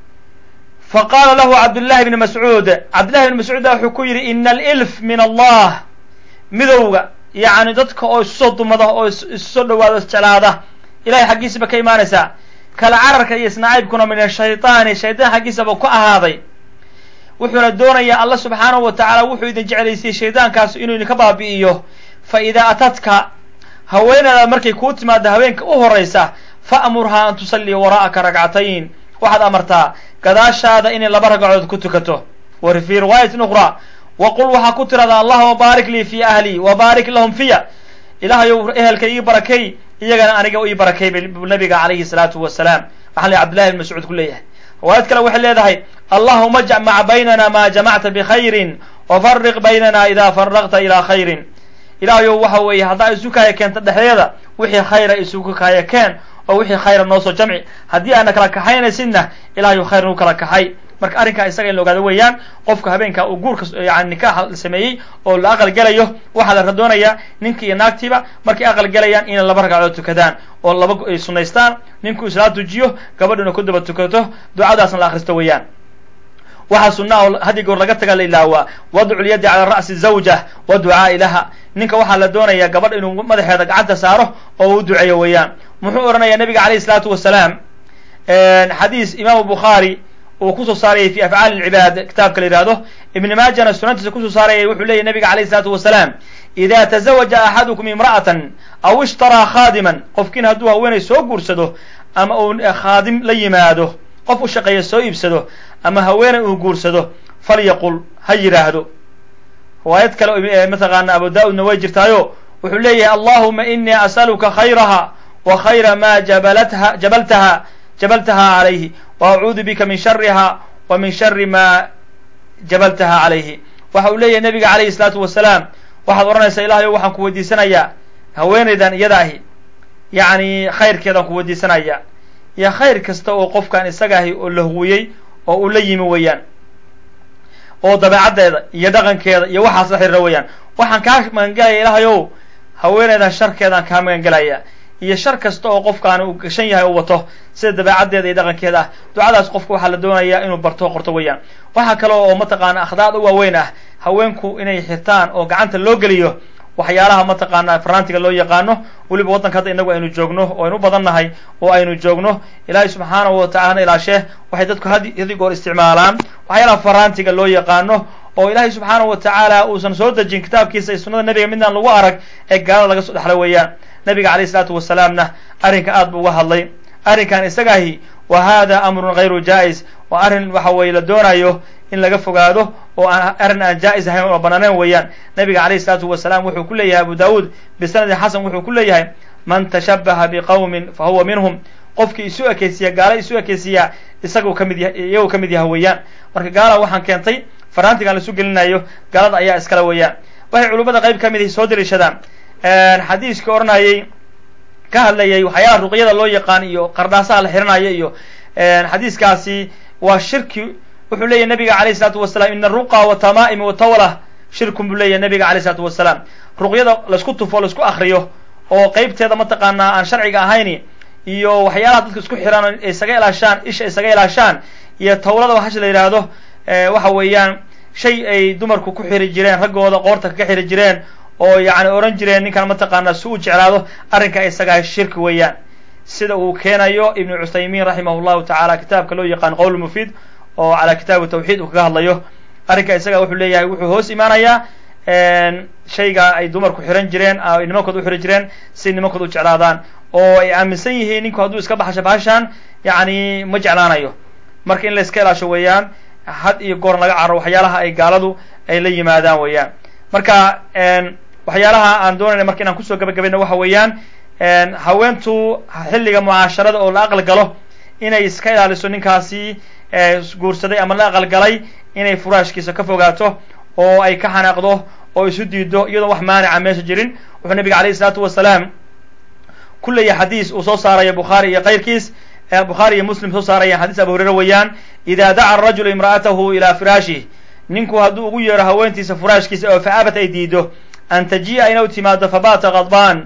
fa qaala lahu cabdullahi bni mascuud cabdullahi bni mascuud baa wuxuu ku yidhi ina alilf min allah midowga yacni dadka oo isu soo dumada oo isu soo dhawaado isjeclaada ilahay xaggiisaba ka imaanaysaa kala cararka iyo isnacaybkuna min ashaytaani shaydaan xaggiisaba ku ahaaday wuxuuna doonayaa alla subxaanahu wa tacaala wuxuu idin jeclaysiyey shaydaankaas inuu idinka baabi'iyo fa idaa atadka haweenadaa markay kuu timaado haweenka u horaysa fa'murhaa an tusallia waraa'aka ragcatayn waxaad amartaa gadaashaada inay laba ragcadood ku tukato wa fii riwaayatin ukhraa wa qul waxaa ku tirahdaa allahuma baarik lii fii ahlii wa baarik lahum fiya ilaahayow ehelka ii barakay iyagana aniga ii barakay bu nabiga calayhi salaatu wasalaam waxaa la cabdillahi bn mascuud ku leeyahay riwaayad kale waxay leedahay allahuma jc maca baynana ma jamacta bikhayrin wafariq baynana ida faraqta ilaa khayrin ilaahayow waxa weeye haddaa isu kaaya keenta dhexdeeda wixii khayra isugu kaaya keen oo wixii khayra noo soo jamci haddii aana kala kaxaynaysidna ilahayow khayr nagu kala kaxay marka arrinkaa isaga in la ogaado weeyaan qofka habeenka uu guurka yani nikaaxa sameeyey oo la aqal gelayo waxaa la radoonayaa ninki iyo naagtiiba markay aqal gelayaan inay laba ragcadood tukadaan oo laba ay sunaystaan ninkuu islaa tujiyo gabadhuna ku daba tukato ducadaasna la akhristo weeyaan waxaa sunaa oo haddii goor laga taga la ilaawaa wadcu lyadi cala ra'si zawja wa ducaai laha ninka waxaa la doonayaa gabadha inuu madaxeeda gacanta saaro oo u duceeyo weeyaan muxuu odhanayaa nabiga calayhi salaatu wasalaam xadiis imaamu bukhaari uu kusoo saarayay fi afcaali lcibaad kitaabka la yihahdo ibni maajana sunantiisa kusoo saarayay wuxuu leeyahy nabiga calayhi salaatu wasalaam ida tazawaja axadukum imra'atan aw ishtaraa khaadiman qofkiin hadduu haweenay soo guursado ama uu khaadim la yimaado qof u shaqeeya soo iibsado ama haweenay uu guursado falyaqul ha yidhaahdo riwaayad kale mataqaana abu da-udna way jirtaayo wuxuu leeyahay allahuma inii asaluka khayraha wa khayra ma jabalatha jabaltaha jabaltaha calayhi wa acuudu bika min shariha wa min shari ma jabaltaha calayhi waxa uu leeyahay nabiga calayhi salaatu wasalaam waxaad odhanaysaa ilahayo waxaan ku weydiisanayaa haweenaydan iyada ahi yacni khayrkeedaan ku weydiisanaya iyo khayr kasta oo qofkan isaga ahi oo la huwiyey oo uu la yimi weeyaan oo dabeecaddeeda iyo dhaqankeeda iyo waxaas la xiriira weeyaan waxaan kaa magangelaya ilahayow haweenaydan sharkeedaan kaa magangelaya iyo shar kasta oo qofkaani uu gashan yahay oo wato sida dabeecaddeeda iyo dhaqankeeda ah ducadaas qofka waxaa la doonayaa inuu barto qorto weeyaan waxaa kale oo mataqaana akhdaad u waaweyn ah haweenku inay xirtaan oo gacanta loo geliyo waxyaalaha mataqaana farantiga loo yaqaano weliba waddanka hadda inagu aynu joogno oo aynu u badan nahay oo aynu joogno ilaahay subxaanahu wa tacalana ilaashee waxay dadku had hadi goor isticmaalaan waxyaalaha farantiga loo yaqaano oo ilaahay subxaanahu wa tacaala uusan soo dejin kitaabkiisa iyo sunnada nebiga midnaan lagu arag ee gaalada laga soo dhexla weeyaan nabiga calayh isalaatu wasalaamna arrinka aad buu uga hadlay arrinkan isagaahi wa hada amrun hayru jaa-is waa arrin waxa weeye la doonayo in laga fogaado oo aan arrin aan jaa-is ahayn oo banaaneen weeyaan nabiga calayh isalaatu wasalaam wuxuu ku leeyahay abu daawuud bisanadin xasan wuxuu ku leeyahay man tashabaha biqowmin fa huwa minhum qofkii isu ekeysiya gaala isu ekeysiya isagu kamid ya iyagoo ka mid yaha weeyaan marka gaala waxaan keentay faraantigan laisu gelinayo gaalada ayaa iskale weeyaan waxay culimmada qayb ka mid ihi soo daliishadaan xadiiskii odhanayay ka hadlayay waxyaalaha ruqyada loo yaqaan iyo qardhaasaha la xiranayo iyo xadiiskaasi waa shirki wuxuu leeyahy nabiga alayh isalaatu wasalaam ina aruqa watama'im watawla shirkun buu leeyahy nabiga alayh isalaatu wasalaam ruqyada laisku tufo laisku akriyo oo qeybteeda mataqaanaa aan sharciga ahayn iyo waxyaalaha dadka isku xiraan isaga ilaashaan isha isaga ilaashaan iyo tawlada waxash la yidhaahdo waxa weeyaan shay ay dumarku ku xiri jireen raggooda qoorta kaga xiri jireen oo yani oran jireen ninkan mataqaanaa si u jeclaado arrinka isagaa shirki weeyaan sida uu keenayo ibnu cuthaymiin raximah llahu tacaala kitaabka loo yaqaan qowl mufiid oo calaa kitaabi tawxiid uu kaga hadlayo arrinka isaga wuxuu leeyahay wuxuu hoos imaanayaa shayga ay dumarku xiran jireen ay nimankood u xiri jireen si nimankood u jeclaadaan oo ay aaminsan yihiin ninku hadduu iska baxasho bahashaan yani ma jeclaanayo marka in la iska ilaasho weeyaan had iyo goor laga caro waxyaalaha ay gaaladu ay la yimaadaan weeyaan marka waxyaalaha aan doonayna marka inaan kusoo gabagabayno waxa weeyaan haweentu xilliga mucaasharada oo la aqal galo inay iska ilaaliso ninkaasi guursaday ama la aqal galay inay furaashkiisa ka fogaato oo ay ka xanaaqdo oo isu diido iyadoo wax maanica meesha jirin wuxuu nabiga alayh isalaatu wasalaam ku leeyahay xadiis uu soo saarayo bukhaari iyo kayrkiis bukhaari iyo muslim soo saarayaan xadiis abu hureyre weeyaan ida daca arajulu imra'atahu ilaa firaashih ninku hadduu ugu yeero haweentiisa furaashkiisa oo fa abat ay diido an taji'a inay u timaado fabata kadbaan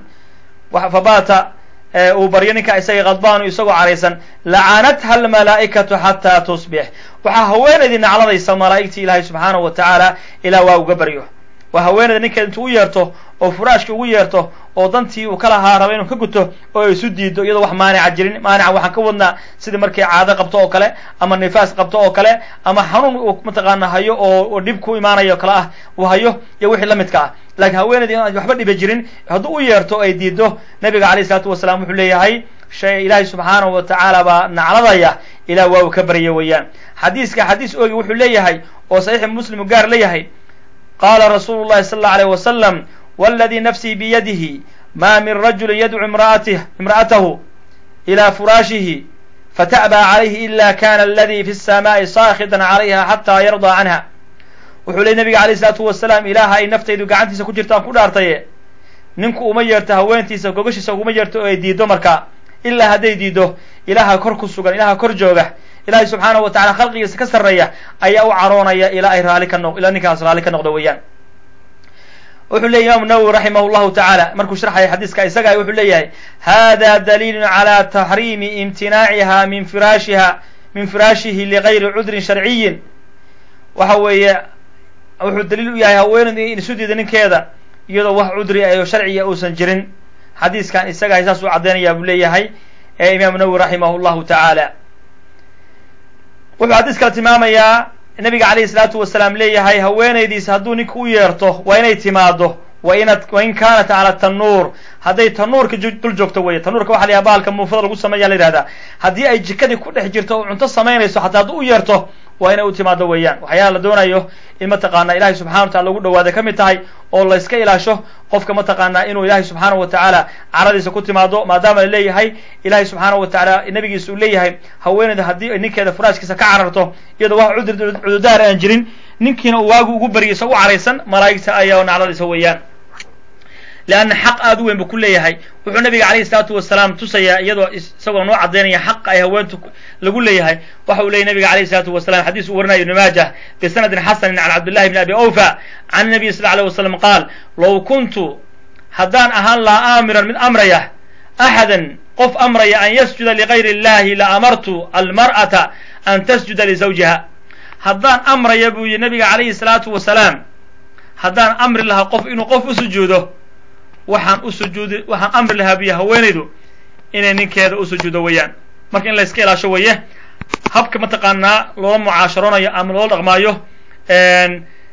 fabata uu baryo ninka isaga kadbaanu isagoo caraysan lacanatha almalaa'ikatu xataa tusbix waxaa haweenaydii nacladaysa malaa'igtii ilaahay subxaanahu wa tacaala ilaa waa uga baryo waa haweenayda ninkeed intuu u yeerto oo furaashki ugu yeerto oo dantii uu ka lahaa raba inuu ka guto oo ay isu diido iyadoo wax maanica jirin maanica waxaan ka wadnaa sidii markay caado qabto oo kale ama nifaas qabto oo kale ama xanuun uu mataqaana hayo oo dhib ku imaanayo kale ah uu hayo iyo wixii la midka ah laakiin haweenaydii aan waxba dhiba jirin hadduu u yeerto ay diido nabiga alayh isalaatu wasalaam wuxuu leeyahay shay ilaahay subxaanahu wa tacaala baa nacladaya ilaa waa uu ka barya weeyaan xadiiska xadiis oogi wuxuu leeyahay oo saxiixi muslimu gaar leeyahay qala rasulu llahi sala allau alayh wasalam wاladii nafsii biyadihi ma min rajuli yadcu imra'atahu ilى furaashihi fata'bى calayhi ila kana aladi fi الsamaai saakhitan calayha xataa yardaa canha wuxuu ley nabiga alayh isalaatu wasalaam ilaaha ay naftaydu gacantiisa ku jirtaan ku dhaartaye ninku uma yeerto haweentiisa gogashiisa uguma yeerto oo ay diido marka ilaa hadday diido ilaaha kor ku sugan ilaha kor jooga ilahay subxaanahu wa tacala khalqigiisa ka sarreeya ayaa u caroonaya ilaa ay raali ka noq ilaa ninkaas raali ka noqdo weeyaan wuxuu leyahy imaamu nawowi raximah llahu tacaala markuu sharxaya xadiiska isaga wuxuu leeyahay hada daliilun calى taxriimi imtinaaciha min firaashiha min firaashihi ligayri cudrin sharciyin waxa weeye wuxuu daliil u yahay haweenaydu in isu diida ninkeeda iyadoo wax cudri ayo sharciya uusan jirin xadiiskan isaga saas uu caddeynaya buu leeyahay ee imaamu nawowi raximah llahu tacaala wuxuu xadiis kale tilmaamayaa nabiga calayhi salaatu wasalaam leeyahay haweenaydiis hadduu ninka u yeerto waa inay timaado wa inad wa in kaanat cala tanuur hadday tanuurka dul joogto weye tanuurka waxa la yaha bahalka muufada lagu sameeya la yihahdaa haddii ay jikadii ku dhex jirto oo cunto samaynayso xataa hadduu u yeerto waa inay u timaado weeyaan waxyaala la doonayo in mataqaana ilahay subxana wa tacala lagu dhawaada ka mid tahay oo la iska ilaasho qofka mataqaana inuu ilahay subxaanahu wa tacaala caradiisa ku timaado maadaama la leeyahay ilahay subxaanahu wa tacaala nabigiisa uu leeyahay haweenayda haddii ay ninkeeda furaashkiisa ka cararto iyadoo wax cudur cududaar aan jirin ninkiina uu waagu ugu baryo isagoo u caraysan malaa'igta ayaa nacladaysa weeyaan leanna xaq aada u weyn buu ku leeyahay wuxuu nabiga calayhi salaatu wasalaam tusayaa iyadoo isagoo noo caddaynaya xaqa ay haweentu lagu leeyahay waxa uu leeyay nabiga alayhi salaatu wasalam xadiis uu warinayo ibnu maajah bisanadin xasanin can cabdillahi bni abi awfa can nabiy sal alay wasalam qaal low kuntu haddaan ahaan lahaa aamiran mid amraya axadan qof amraya an yasjuda ligayri illahi la amartu almar'ata an tasjuda lizawjiha haddaan amraya buu yihi nabiga calayhi salaatu wasalaam haddaan amri lahaa qof inuu qof u sujuudo waxaan u sujuudi waxaan amri lahaa biyo haweenaydu inay ninkeeda u sujuudo weeyaan marka in la iska ilaasho weeye habka mataqaanaa loola mucaasharoonayo ama loola dhaqmaayo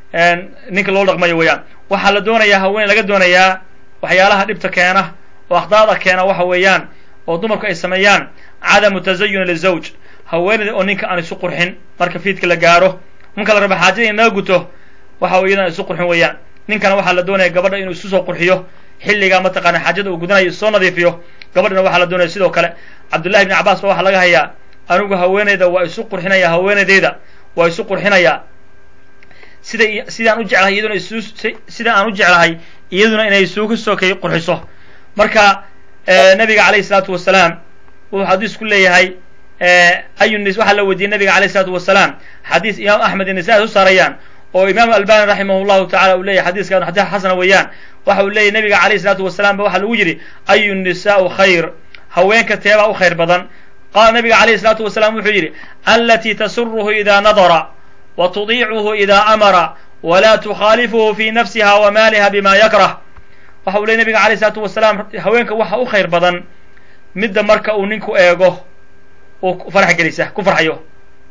ninka loo dhaqmayo weeyaan waxaa la doonayaa haween laga doonayaa waxyaalaha dhibta keena oo akhdaada keena waxa weeyaan oo dumarku ay sameeyaan cadamu tazayun lizawj haweeneyda oo ninka aan isu qurxin marka fiidka la gaaro marka la raba xaajada in laga guto waxa iyadan isu qurxin weeyaan ninkana waxaa la doonaya gabadha inuu isu soo qurxiyo xilligaa mataqaana xaajada uu gudanayo isoo nadiifiyo gabadhana waxaa la doonaya sidoo kale cabdullahi ibni cabbaas ba waxaa laga hayaa anigu haweeneyda waa isu qurxinaya haweeneydeyda waa isu qurxinayaa sida sidaan u jeclahay iyaduna isu sida aan u jeclahay iyaduna inay isugu soo kay qurxiso marka nabiga calayhi salaatu wasalaam wuxuu xadiis ku leeyahay ayu waxaa la weydiiyey nabiga alayh isalaatu wasalaam xadiis imaam axmed iyo nisaa u saarayaan oo imaam albani raximah llahu tacala uu leyahy xadiiskan xadiis xasana weeyaan waxa uu leeyahy nabiga alayh isalaatu wasalaam ba waxaa lagu yidhi ayu nisaau khayr haweenka teebaa u khayr badan qaala nabiga alayh isalaatu wasalaam wuxuu yidhi alatii tasuruhu ida nadara wa tudiicuhu ida amara wla tukhaalifuhu fi nafsiha wa maaliha bima yakrah waxa uu ley nabiga alayh isalaatu wasalaam haweenka waxa u khayr badan midda marka uu ninku eego uu farax gelisa ku farxayo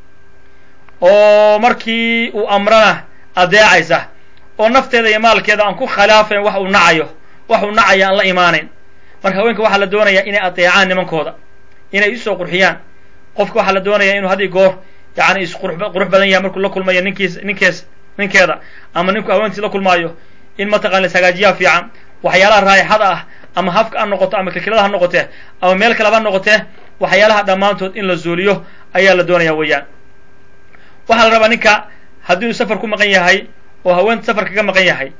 oo markii uu amrana adeecaysa oo nafteeda iyo maalkeeda aan ku khilaafayn wax uu nacayo wax uu nacaya aan la imaanayn marka haweenka waxaa la doonayaa inay adeecaan nimankooda inay isoo qurxiyaan qofka waxaa la doonaya inuu had iyo goor yani isqurux badan yahay markuu la kulmayo ninkiis ninkees ninkeeda ama ninku haweentiis la kulmaayo in mataqana ishagaajiyaa fiican waxyaalaha raayixada ah ama hafka ha noqoto ama kilkilada ha noqotee ama meel kaleba ha noqotee waxyaalaha dhammaantood in la zuuliyo ayaa la doonaya weeyaan waxaa la rabaa ninka haddii uu safar ku maqan yahay oo haweenta safar kaga maqan yahay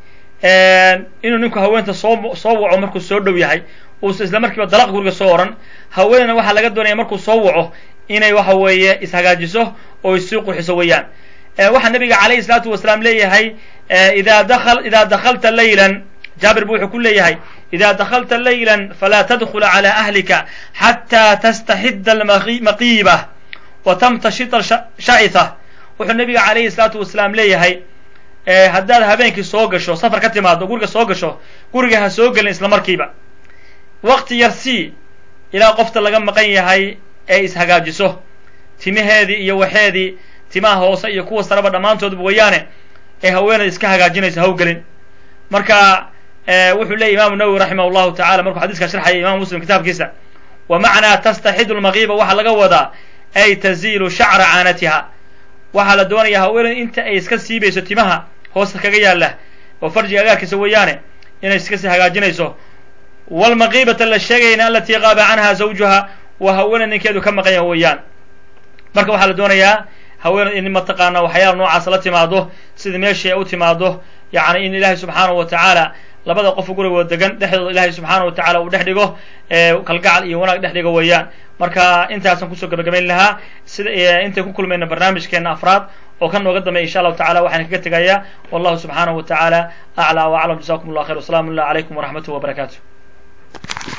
inuu ninku haweenta soo soo waco markuu soo dhow yahay uusa isla markiiba dalaq guriga soo oran haweeneyna waxaa laga doonaya markuu soo waco inay waxa weeye ishagaajiso oo isii qurxiso weeyaan waxaa nabiga calayhi salaatu wasalaam leeyahay ida dakal ida dakalta laylan jaabir bu wuxuu ku leeyahay ida dakalta laylan falaa tadkul calى ahlika xataa tastaxida almaqiiba wa tamtashita shacitha wuxuu nabiga calayhi salaatu wasalaam leeyahay haddaad habeenkii soo gasho safar ka timaado guriga soo gasho guriga ha soo gelin isla markiiba waqti yar sii ilaa qofta laga maqan yahay ee ishagaajiso timaheedii iyo waxeedii timaha hoose iyo kuwa sareba dhammaantoodba wayaane ee haweeney iska hagaajinaysa hawgelin marka wuxuu leeyay imaamu nawowi raximah llahu tacala markuu xadiiska sharxaya imam muslim kitaabkiisa wa macnaa tastaxidu lmaqiiba waxaa laga wadaa ay taziilu shacra caanatiha waxaa la doonaya haweeney inta ay iska siibayso timaha hoosta kaga yaala oo farjiga agaarkiisa weeyaane inay iska sii hagaajinayso walmaqiibata la sheegayna alatii qaaba canha zawjuha waa haweeney ninkeedu ka maqan yaha weeyaan marka waxaa la doonayaa haweeney in mataqaana waxyaala noocaas la timaado sida meeshii ay u timaado yacni in ilaahay subxaanahu wa tacaala labada qof gurigooda degan dhexdooda ilaahay subxaana wa tacala uu dhex dhigo kalgacal iyo wanaag dhex dhigo weeyaan marka intaasaan kusoo gabagabayn lahaa sida intay ku kulmayna barnaamijkeena afraad oo kan nooga dambeya insha allahu tacala waxaan kaga tegayaa wallahu subxaanahu wa tacaala aclى w aclam jazakum allah khayr wasalaamu llah calaykum waraxmatuh wabarakatu